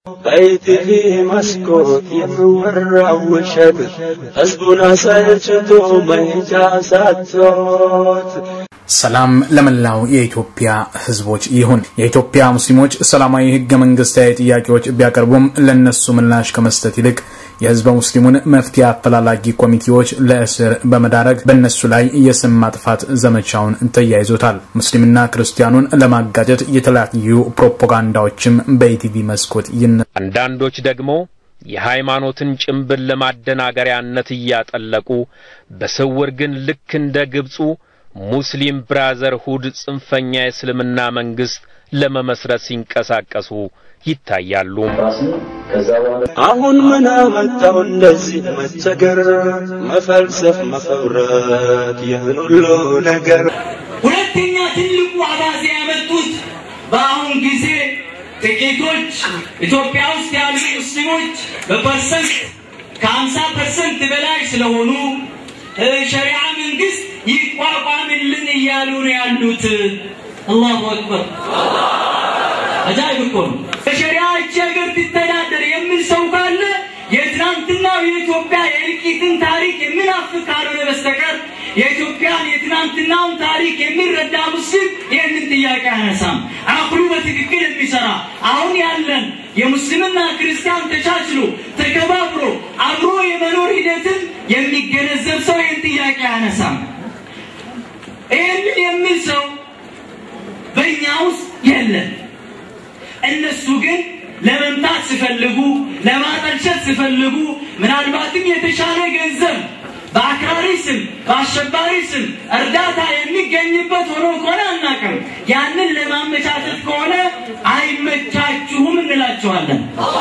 በኢቲቪ መስኮት የሚወራው ውሸት ሕዝቡን አሰልችቶ መሄጃ ሳቶት ሰላም ለመላው የኢትዮጵያ ህዝቦች ይሁን። የኢትዮጵያ ሙስሊሞች ሰላማዊ ህገ መንግስታዊ ጥያቄዎች ቢያቀርቡም ለነሱ ምላሽ ከመስጠት ይልቅ የህዝበ ሙስሊሙን መፍትሄ አፈላላጊ ኮሚቴዎች ለእስር በመዳረግ በእነሱ ላይ የስም ማጥፋት ዘመቻውን ተያይዞታል። ሙስሊምና ክርስቲያኑን ለማጋጨት የተለያዩ ፕሮፓጋንዳዎችም በኢቲቪ መስኮት ይነ አንዳንዶች ደግሞ የሃይማኖትን ጭንብል ለማደናገሪያነት እያጠለቁ በስውር ግን ልክ እንደ ግብፁ ሙስሊም ብራዘርሁድ ጽንፈኛ የእስልምና መንግስት ለመመስረት ሲንቀሳቀሱ ይታያሉ። አሁን ምን አመጣው እንደዚህ መቸገር፣ መፈልሰፍ፣ መፈብረት ይህን ሁሉ ነገር ሁለተኛ ትልቁ አባዜ ያመጡት በአሁን ጊዜ ጥቂቶች ኢትዮጵያ ውስጥ ያሉ ሙስሊሞች በፐርሰንት ከሀምሳ ፐርሰንት በላይ ስለሆኑ ሸሪዓ መንግስት ይቋቋምልን እያሉ ነው ያሉት። አላሁ አክበር። አጃይብ እኮ ነው። በሸሪዓ እቺ ሀገር ትተዳደር የሚል ሰው ካለ የትናንትናው የኢትዮጵያ የእልቂትን ታሪክ የሚናፍቅ ካልሆነ በስተቀር የኢትዮጵያን የትናንትናውን ታሪክ የሚረዳ ሙስሊም ይህንን ጥያቄ አያነሳም። አቅሉ በትክክል የሚሰራ አሁን ያለን የሙስሊምና ክርስቲያን ተቻችሎ ተከባብሮ አብሮ የመኖር ሂደትን የሚገነዘብ ሰው ይህን ጥያቄ አያነሳም። ይህንን የሚል ሰው በእኛ ውስጥ የለም። እነሱ ግን ለመምታት ሲፈልጉ፣ ለማጠልሸት ሲፈልጉ ምናልባትም የተሻለ ገንዘብ በአክራሪ ስም በአሸባሪ ስም እርዳታ የሚገኝበት ሆኖ ከሆነ አናውቅም። ያንን ለማመቻቸት ከሆነ አይመቻችሁም እንላቸዋለን።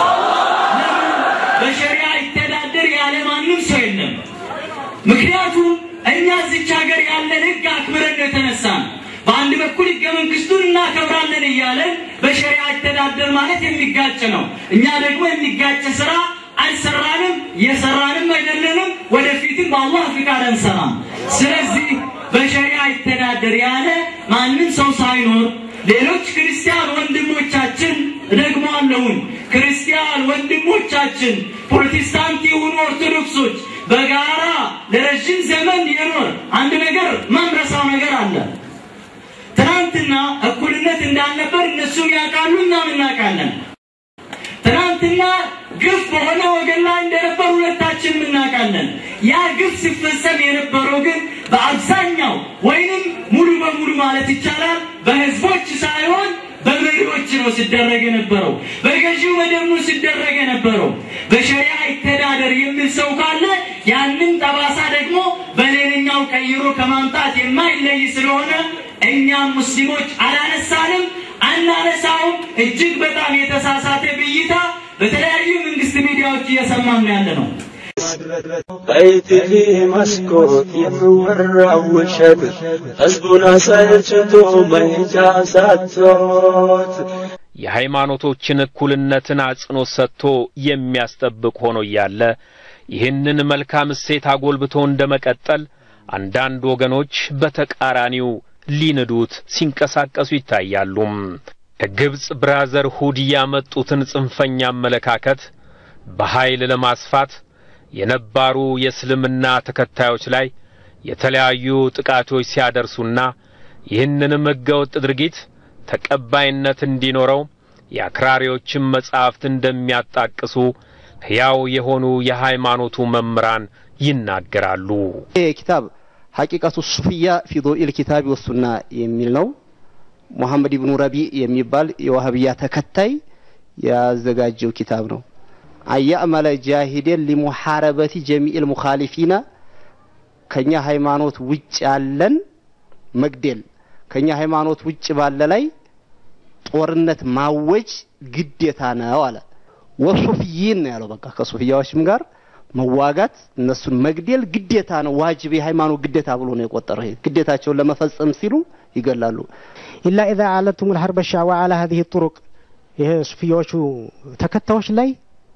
በሸሪያ ይተዳደር ያለ ማንም ሰው የለም። ምክንያቱም እኛ እዚች ሀገር ያለን ህግ አክብረን ነው የተነሳን። በአንድ በኩል ህገ መንግስቱን እናከብራለን እያለን በሸሪያ ይተዳደር ማለት የሚጋጭ ነው። እኛ ደግሞ የሚጋጭ ስራ አልሰራንም፣ የሰራንም አይደለንም፣ ወደፊትም በአላህ ፍቃድ አንሰራም። ስለዚህ በሸሪያ ይተዳደር ያለ ማንም ሰው ሳይኖር ሌሎች ክርስቲያን ወንድሞቻችን ደግሞ አለሁን ክርስቲያን ወንድሞቻችን ፕሮቴስታንት የሆኑ ኦርቶዶክሶች በጋራ ለረዥም ዘመን የኖር አንድ ነገር ማንረሳው ነገር አለ። ትናንትና እኩልነት እንዳልነበር እነሱም ያውቃሉ፣ እኛም እናውቃለን። ትናንትና ግፍ በሆነ ወገን ላይ እንደነበር ሁለታችንም እናውቃለን። ያ ግፍ ሲፈጸም የነበረው ግን በአብዛኛው ወይንም ሙሉ በሙሉ ማለት ይቻላል በህዝቦች ሳይሆን በመሪዎች ነው ሲደረግ የነበረው። በገዢው መደብ ነው ሲደረግ የነበረው። በሸሪያ ይተዳደር የሚል ሰው ካለ ያንን ጠባሳ ደግሞ በሌላኛው ቀይሮ ከማምጣት የማይለይ ስለሆነ እኛም ሙስሊሞች አላነሳንም፣ አናነሳውም። እጅግ በጣም የተሳሳተ ብይታ በተለያዩ መንግስት ሚዲያዎች እየሰማን ነው ያለ ነው። በኢቲቪ መስኮት የሚወራው ውሸት ሕዝቡን አሰልችቶ መሄጃ ሳቶት የሃይማኖቶችን እኩልነትን አጽንኦት ሰጥቶ የሚያስጠብቅ ሆኖ እያለ ይህንን መልካም እሴት አጎልብቶ እንደመቀጠል አንዳንድ ወገኖች በተቃራኒው ሊንዱት ሲንቀሳቀሱ ይታያሉ። ከግብፅ ብራዘርሁድ ያመጡትን ጽንፈኛ አመለካከት በኃይል ለማስፋት የነባሩ የእስልምና ተከታዮች ላይ የተለያዩ ጥቃቶች ሲያደርሱና ይህንንም ሕገወጥ ድርጊት ተቀባይነት እንዲኖረው የአክራሪዎችን መጻሕፍት እንደሚያጣቅሱ ሕያው የሆኑ የሃይማኖቱ መምህራን ይናገራሉ። ይህ ኪታብ ሐቂቀቱ ሱፍያ ፊ ዶኢል ኪታቢ ወሱና የሚል ነው። ሙሐመድ ኢብኑ ረቢ የሚባል የዋህብያ ተከታይ ያዘጋጀው ኪታብ ነው። አያዕመለ ጃሂደን ሊሙሐረበቲ ጀሚኢል ሙኻሊፊና ከኛ ሃይማኖት ውጭ ያለን መግደል ከኛ ሃይማኖት ውጭ ባለ ላይ ጦርነት ማወጅ ግዴታ ነው አለ። ወሱፍይን ነው ያለው። በቃ ከሱፍያዎችም ጋር መዋጋት እነሱን መግደል ግዴታ ነው፣ ዋጅብ የሃይማኖት ግዴታ ብሎ ነው የቆጠረው። ይሄ ግዴታቸውን ለመፈጸም ሲሉ ይገላሉ። ኢላ ኢዛ አለቱም ልሐርበ ሻዋ አላ ሀዚህ ጡሩቅ ይሄ ሱፍያዎቹ ተከታዮች ላይ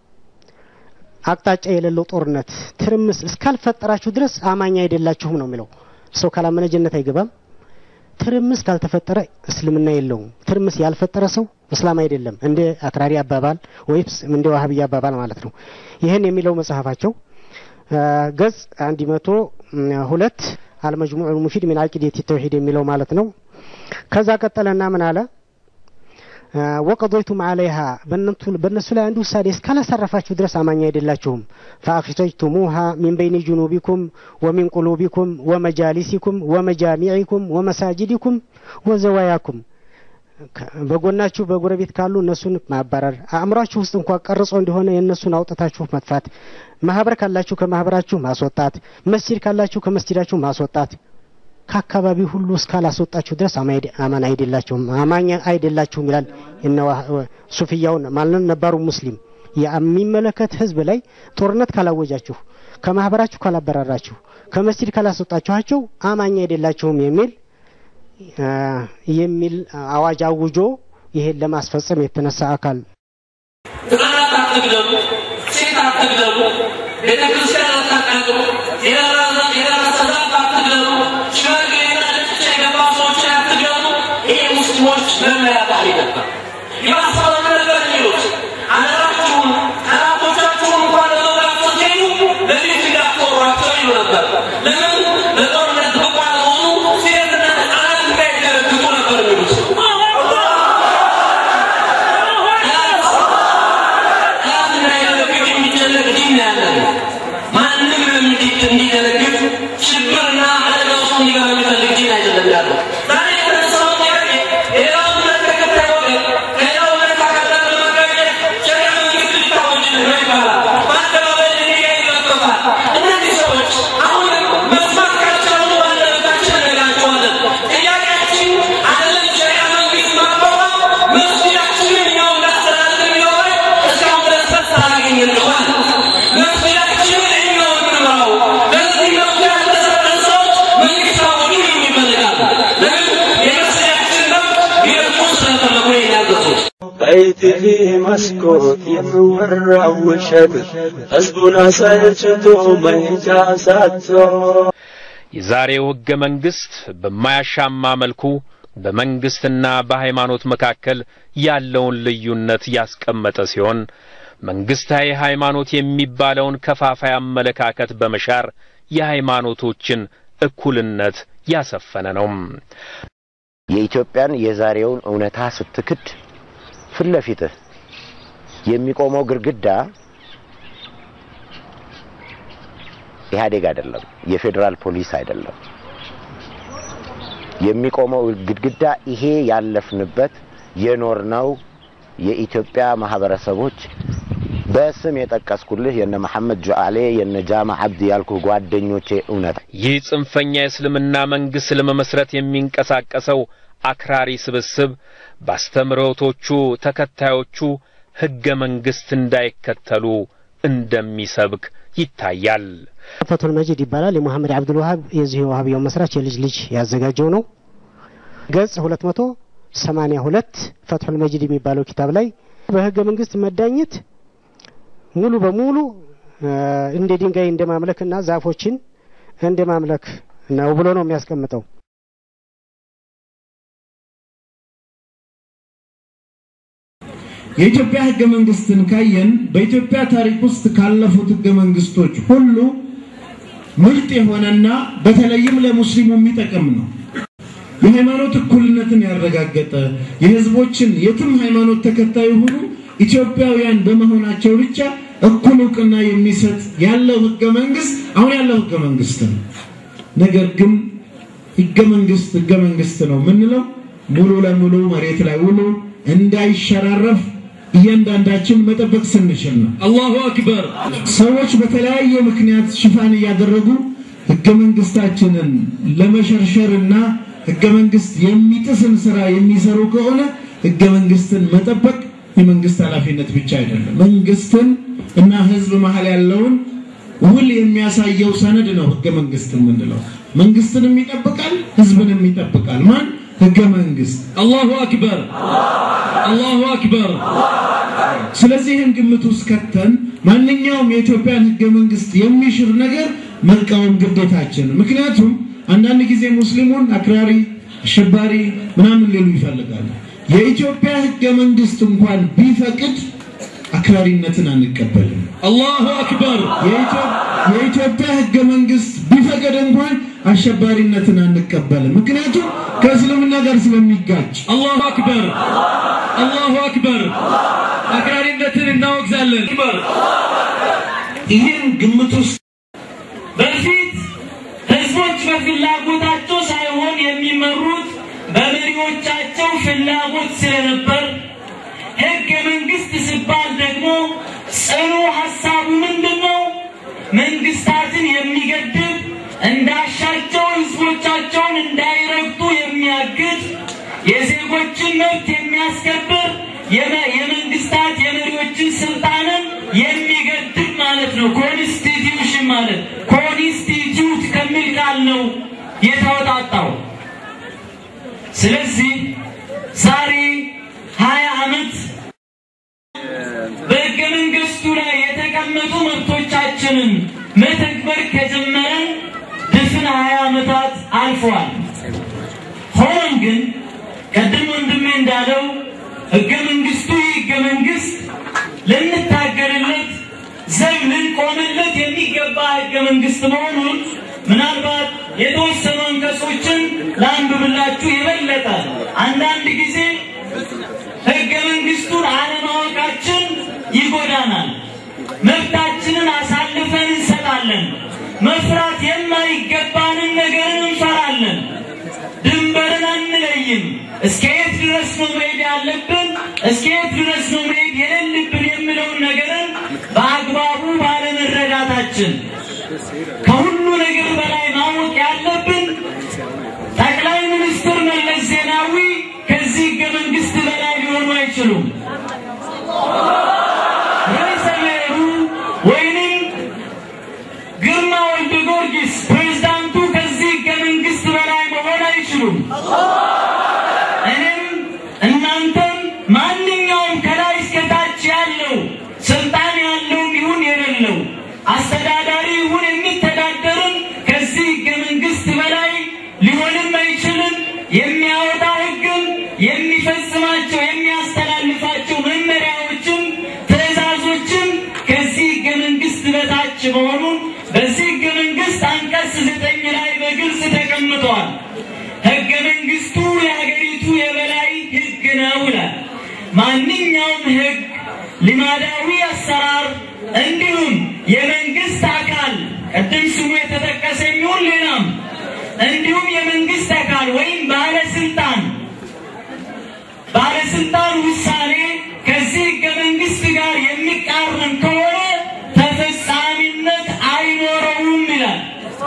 አቅጣጫ የሌለው ጦርነት ትርምስ እስካልፈጠራችሁ ድረስ አማኝ አይደላችሁም ነው የሚለው። ሰው ካላመነ ጀነት አይገባም። ትርምስ ካልተፈጠረ እስልምና የለውም። ትርምስ ያልፈጠረ ሰው እስላም አይደለም፣ እንደ አክራሪ አባባል ወይም እንደ ዋህብያ አባባል ማለት ነው። ይህን የሚለው መጽሐፋቸው ገጽ አንድ መቶ ሁለት አልመጅሙዕ ሙፊድ ሚን አቂደት ተውሂድ የሚለው ማለት ነው። ከዛ ቀጠለና ምን አለ ወቀዶይቱም አለይሃ በእነሱ ላይ አንድ ውሳኔ እስካላሳረፋችሁ ድረስ አማኝ አይደላችሁም። ፈአኽረጅቱሙሃ ሚን በይኒ ጁኑቢኩም ወሚን ቁሉቢኩም ወመጃሊሲኩም ወመጃሚዒኩም ወመሳጅዲኩም ወዘዋያኩም በጎናችሁ በጎረቤት ካሉ እነሱን ማባረር፣ አእምሯችሁ ውስጥ እንኳ ቀርጾ እንደሆነ የእነሱን አውጥታችሁ መጥፋት፣ ማህበር ካላችሁ ከማህበራችሁ ማስወጣት፣ መስጂድ ካላችሁ ከመስጂዳችሁ ማስወጣት ከአካባቢ ሁሉ እስካላስወጣችሁ ድረስ አማን አይደላችሁም አማኝ አይደላችሁም ይላል። እነ ሱፍያውን ማለት ነባሩ ሙስሊም የሚመለከት ህዝብ ላይ ጦርነት ካላወጃችሁ፣ ከማህበራችሁ ካላበራራችሁ፣ ከመስጂድ ካላስወጣችኋቸው አማኝ አይደላችሁም የሚል የሚል አዋጅ አውጆ ይሄን ለማስፈጸም የተነሳ አካል ህጻናት አትግደሉ፣ ሴት አትግደሉ፣ ቤተ ክርስቲያን አታቃጥሉ፣ የደረሰ ዛፍ አትግደሉ፣ ሽማግሌና ነጭ የገባ ሰዎችን አትግደሉ። ይሄ ሙስሊሞች መመሪያ ቃል ነበር። የማስታወቅ ነበር የሚሉት አደራችሁን ጠላቶቻችሁን እንኳን ለመውጋት ስትሄዱ ለፊት እንዳትወሯቸው ይሉ ነበር። ለምን ለጦርነት ብቁ ያልሆኑ ሴትና ህጻናት እንዳይደረግጡ ነበር የሚሉት። ጠላት እንዳይደረግጥ የሚጨነቅ ዲን ነው ያለን። ማንም እንዲደረግጥ ችግርና አደጋ ውስጥ እንዲገባ የሚፈልግ ዲን አይደለም ያለው። ዛሬ የተነሳው ጥያቄ ሌላው እምነት ተከታይ ወገን ከሌላው እምነት አካል ጋር በመጋጨት ሸሪዓ መንግስት ሊታወጅልን ነው ይባላል። በአደባባይ ድንጋይ ይለጠፋል። እነዚህ ሰዎች አሁንም መስማት ካልቻሉ ባለቤታችን እንነግራቸዋለን። ጥያቄያችን አይደለም ሸሪዓ መንግስት ማቋቋም መስጊዳችንን እኛው እናስተዳድር የሚለው ላይ እስካሁን ድረስ መልስ አላገኘንም። መስጊዳችንን እኛው እንምራው። ለዚህ መፍትሄ ያልተሰጠን ሰዎች መንግስት አሁንም ይፈልጋሉ። ለምን የመስጊዳችን መብት ሊረግጡ ስለፈለጉ ነው ያገዙት። በኢቲቪ መስኮት የምወራው ውሸት ህዝቡን አሰልችቶ መሄጃ ሳቶ የዛሬው ሕገ መንግሥት በማያሻማ መልኩ በመንግሥትና በሃይማኖት መካከል ያለውን ልዩነት ያስቀመጠ ሲሆን መንግሥታዊ ሃይማኖት የሚባለውን ከፋፋይ አመለካከት በመሻር የሃይማኖቶችን እኩልነት ያሰፈነ ነው። የኢትዮጵያን የዛሬውን እውነታ ስትክድ ፊት ለፊትህ የሚቆመው ግድግዳ ኢህአዴግ አይደለም፣ የፌዴራል ፖሊስ አይደለም። የሚቆመው ግድግዳ ይሄ ያለፍንበት የኖርነው የኢትዮጵያ ማህበረሰቦች በስም የጠቀስኩልህ የነ መሐመድ ጁዓሌ የነ ጃማ አብዲ ያልኩህ ጓደኞቼ እውነታ ይህ ጽንፈኛ የእስልምና መንግሥት ለመመስረት የሚንቀሳቀሰው አክራሪ ስብስብ በአስተምህሮቶቹ ተከታዮቹ ሕገ መንግሥት እንዳይከተሉ እንደሚሰብክ ይታያል። ፈቱል መጂድ ይባላል። የሙሐመድ አብዱል ወሃብ የዚህ የዋሃብያው መስራች የልጅ ልጅ ያዘጋጀው ነው። ገጽ 282 ፈትሑል መጂድ የሚባለው ኪታብ ላይ በህገ መንግስት መዳኘት ሙሉ በሙሉ እንደ ድንጋይ እንደ ማምለክና ዛፎችን እንደ ማምለክ ነው ብሎ ነው የሚያስቀምጠው። የኢትዮጵያ ህገ መንግስትን ካየን በኢትዮጵያ ታሪክ ውስጥ ካለፉት ህገ መንግስቶች ሁሉ ምርጥ የሆነና በተለይም ለሙስሊሙ የሚጠቅም ነው። የሃይማኖት እኩልነትን ያረጋገጠ የህዝቦችን የትም ሃይማኖት ተከታይ የሆኑ ኢትዮጵያውያን በመሆናቸው ብቻ እኩል እውቅና የሚሰጥ ያለው ህገ መንግስት አሁን ያለው ህገ መንግስት ነው። ነገር ግን ህገ መንግስት ህገ መንግስት ነው የምንለው ሙሉ ለሙሉ መሬት ላይ ውሎ እንዳይሸራረፍ እያንዳንዳችን መጠበቅ ስንችል ነው። አላሁ አክበር። ሰዎች በተለያየ ምክንያት ሽፋን እያደረጉ ህገ መንግስታችንን ለመሸርሸርና ህገ መንግስት የሚጥስን ስራ የሚሰሩ ከሆነ ህገ መንግስትን መጠበቅ የመንግስት ኃላፊነት ብቻ አይደለም። መንግስትን እና ህዝብ መሀል ያለውን ውል የሚያሳየው ሰነድ ነው ህገ መንግስት የምንለው። መንግስትንም ይጠብቃል፣ ህዝብንም ይጠብቃል። ማን? ህገ መንግስት። አላሁ አክበር። አላሁ አክበር። ስለዚህ ይህን ግምት ውስጥ ከተን ማንኛውም የኢትዮጵያን ህገ መንግስት የሚሽር ነገር መቃወም ግዴታችን። ምክንያቱም አንዳንድ ጊዜ ሙስሊሙን አክራሪ፣ አሸባሪ ምናምን ሊሉ ይፈልጋሉ። የኢትዮጵያ ህገ መንግስት እንኳን ቢፈቅድ አክራሪነትን አንቀበልም። አላሁ አክበር። የኢትዮጵያ ህገ መንግስት ቢፈቅድ እንኳን አሸባሪነትን አንቀበልም። ምክንያቱም ከእስልምና ጋር ስለሚጋጭ። አላሁ አክበር፣ አላሁ አክበር። አክራሪነትን እናወግዛለን። ይህን ግምት ውስጥ በፊት ህዝቦች በፍላጎታቸው ሳይሆን የሚመሩት በመሪዎቻቸው ፍላጎት ስለነበር ህገ መንግስት ሲባል ደግሞ ጽኑ ሀሳቡ ምንድን ነው? መንግስታትን የሚገድብ እንዳሻቸው ህዝቦቻቸውን እንዳይረግጡ የሚያግድ የዜጎችን መብት የሚያስከብር የመንግስታት የመሪዎችን ስልጣንን የሚገድብ ማለት ነው። ኮንስቲትዩሽን ማለት ኮንስቲትዩት ከሚል ቃል ነው የተወጣጣው። ስለዚህ ዛሬ ሀያ ዓመት በህገ መንግስቱ ላይ የተቀመጡ መብቶቻችንን መተግበር ከጀመረን ድፍን ሀያ ዓመታት አልፈዋል። ሆኖም ግን ቀደም ወንድሜ እንዳለው ህገ መንግስቱ ይህ ህገ መንግስት ልንታገልለት ዘብ ልንቆምለት የሚገባ ህገ መንግስት መሆኑን ምናልባት የተወሰኑ አንቀጾችን ላንብብላችሁ የበለጠ አንዳንድ ጊዜ ህገ መንግስቱን አለማወቃችን ይጎዳናል። መብታችንን አሳልፈን እንሰጣለን። መፍራት የማይገባንን ነገርን እንፈራለን። ድንበርን አንለይም። እስከ የት ድረስ ነው መሄድ ያለብን፣ እስከ የት ድረስ ነው መሄድ የሌለብን የሚለውን ነገርን በአግባቡ ባለመረዳታችን ከሁሉ ነገር በላይ ማወቅ ያለብን ጠቅላይ ሚኒስትር መለስ ዜናዊ ከዚህ ህገ መንግስት በላይ ሊሆኑ አይችሉም። ርዕሰ ብሔሩ ወይንም ግርማ ወልደ ጊዮርጊስ ፕሬዝዳንቱ ከዚህ ህገ መንግስት በላይ መሆን አይችሉም። እኔም እናንተም ማንኛውም ከላይ እስከታች ያለው ስልጣን ያለውም ይሁን የሌለው አስተዳዳሪ ይሁን የሚተዳደርም ከዚህ ህገ መንግስት በላይ ሊሆንም አይችልም። የሚያወጣ ህግም የሚፈጽማቸው የሚያስተላልፋቸው መመሪያዎችም ትእዛዞችም ከዚህ ህገ መንግስት በታች መሆኑን በዚህ ህገ መንግስት አንቀጽ ዘጠኝ ላይ በግልጽ ተቀምጧል። ህገ መንግስቱ የሀገሪቱ የበላይ ህግ ነው ይላል። ማንኛውም ህግ፣ ልማዳዊ አሰራር እንዲሁም የመንግስት አካል ቅድም ስሙ የተጠቀሰ የሚሆን ሌላም እንዲሁም የመንግስት አካል ወይም ባለስልጣን ባለስልጣን ውሳኔ ከዚህ ህገ መንግስት ጋር የሚቃረን ከሆነ ተፈጻሚነት አይኖረውም ይላል።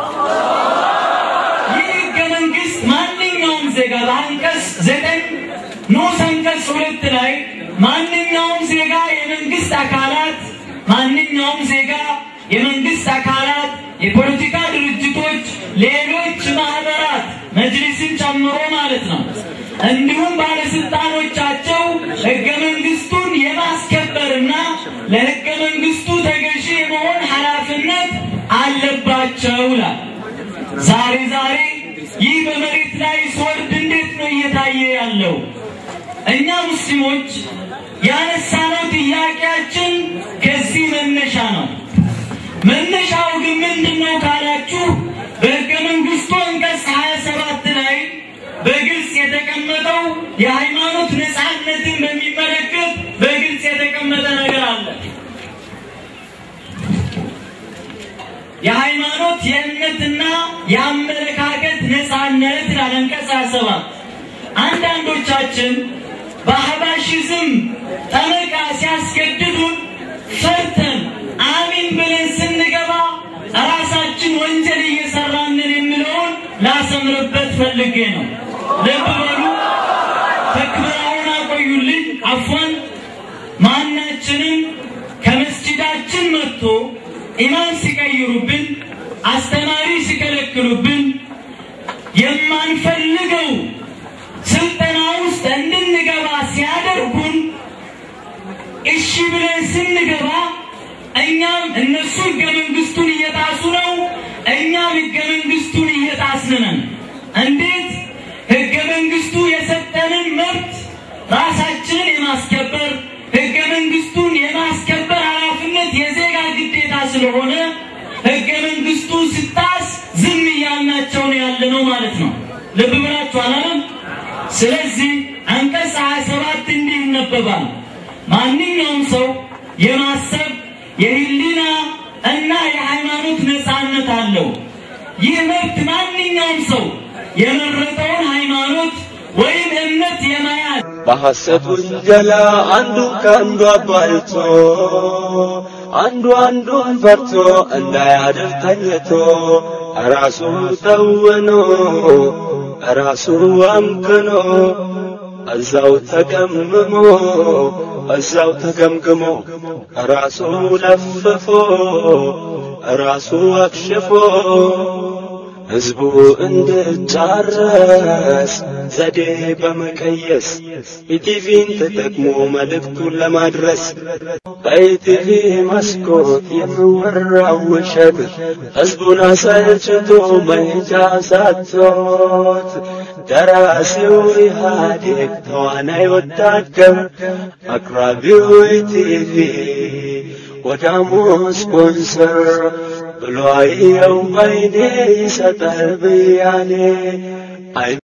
ይህ ህገ መንግስት ማንኛውም ዜጋ በአንቀጽ ዘጠኝ ንዑስ አንቀጽ ሁለት ላይ ማንኛውም ዜጋ የመንግስት አካላት ማንኛውም ዜጋ የመንግስት አካላት የፖለቲካ ድርጅቶች፣ ሌሎች ማህበራት መጅሊስን ጨምሮ ማለት ነው። እንዲሁም ባለስልጣኖቻቸው ህገ መንግስቱን የማስከበርና ለህገ መንግስቱ ተገዢ የመሆን ኃላፊነት አለባቸው ይላል። ዛሬ ዛሬ ይህ በመሬት ላይ ሲወርድ እንዴት ነው እየታየ ያለው? እኛ ሙስሊሞች ያነሳነው ጥያቄያችን ከዚህ መነሻ ነው። መነሻው ግን ምንድን ነው ካላችሁ በህገ መንግስቱ አንቀጽ 27 ላይ በግልጽ የተቀመጠው የሃይማኖት ነፃነትን በሚመለከት በግልጽ የተቀመጠ ነገር አለ። የሃይማኖት የእምነትና የአመለካከት ነፃነት ይላል አንቀጽ 27 አንዳንዶቻችን በአህባሽዝም ጠመቃ ሲያስገድዱን ፈርተን አሚን ብለን ስንገባ ራሳችን ወንጀል እየሰራንን የሚለውን ላሰምርበት ፈልጌ ነው። ልብ በሉ። ተክብራውን አቆዩልኝ። አፏን ማናችንም ከመስጂዳችን መጥቶ ኢማም ሲቀይሩብን፣ አስተማሪ ሲከለክሉብን የማንፈልገው ስልጠና ውስጥ እንድንገባ ሲያደርጉን እሺ ብለን ስንገባ እኛም እነሱ ህገ መንግስቱን እየጣሱ ነው፣ እኛም ህገ መንግስቱን እየጣስን ነን። እንዴት ህገ መንግስቱ የሰጠንን መብት ራሳችንን የማስከበር ህገ መንግስቱን የማስከበር ኃላፊነት የዜጋ ግዴታ ስለሆነ ህገ መንግስቱ ስጣስ ዝም እያልናቸው ነው ያለ ነው ማለት ነው። ልብ ብላችሁ አላለም? ስለዚህ አንቀጽ 27 እንዲህ ይነበባል። ማንኛውም ሰው የማሰብ የህሊና እና የሃይማኖት ነፃነት አለው። ይህ መብት ማንኛውም ሰው የመረጠውን ሃይማኖት ወይም እምነት የመያዝ በሐሰት ውንጀላ አንዱ ከአንዱ አባልቶ አንዱ አንዱን ፈርቶ እንዳያድር ተኝቶ ራሱ ተውኖ ራሱ አምክኖ እዛው ተቀምሞ እዛው ተገምግሞ ራሱ ለፍፎ ራሱ አክሽፎ ህዝቡ እንድጫረስ ዘዴ በመቀየስ ኢቲቪን ተጠቅሞ መልእክቱን ለማድረስ በኢቲቪ መስኮት የሚወራው ውሸት ህዝቡን አሰልችቶ መሄጃ ሳቶት ደራሲው ኢህአዴግ ተዋናይ ወታደር አቅራቢው ኢቲቪ ወዳሙ ስፖንሰር ብሎ አየው ባይኔ ይሰጣል ብያኔ